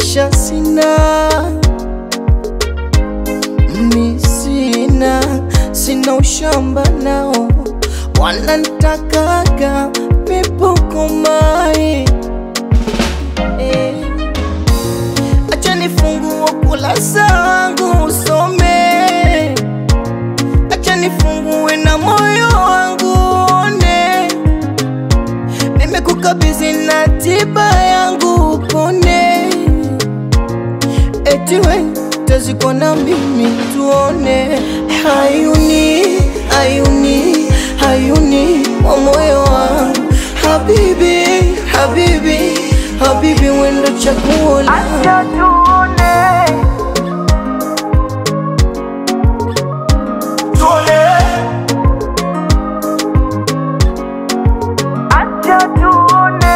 maisha sina, mi sina, sina ushamba nao, wanantakaga mipuko mai eh. Acha nifungue kurasa wangu usome, acha nifungue na moyo wangu one, nimekukabidhi na tiba yangu upone, eti we tazikwa na mimi tuone, hayuni hayuni hayuni wa moyo wangu, habibi habibi habibi, wendo chaguo langu Acha tuone, acha tuone,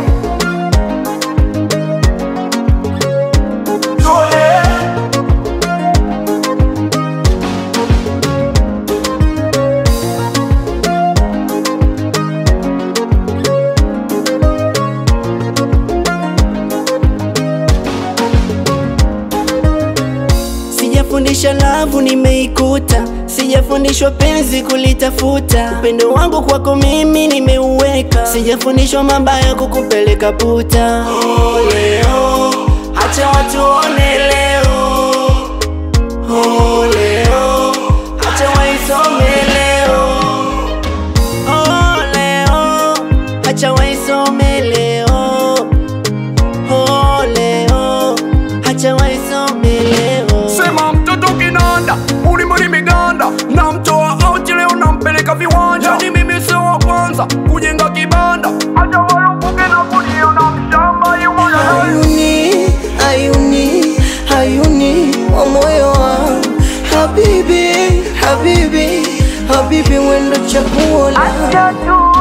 Sijafundisha lavu nimeikuta, sijafundishwa penzi kulitafuta. Upendo wangu kwako mimi nimeuweka, sijafundishwa mabaya kukupeleka puta. Oh, leo acha watu one leo, oh, leo acha waisome leo, oh, leo acha waisome leo, oh, leo acha waisome leo. Sema mtoto kinanda, ulimweli miganda, namtoa auti leo nampeleka viwanja. Ni mimi sio wa kwanza kujenga kibanda, acha walupuke na kuniona mshamba yumo na Hayuni, hayuni, hayuni wa moyo wangu, habibi, habibi, habibi, wendo chaguo langu acha tuone.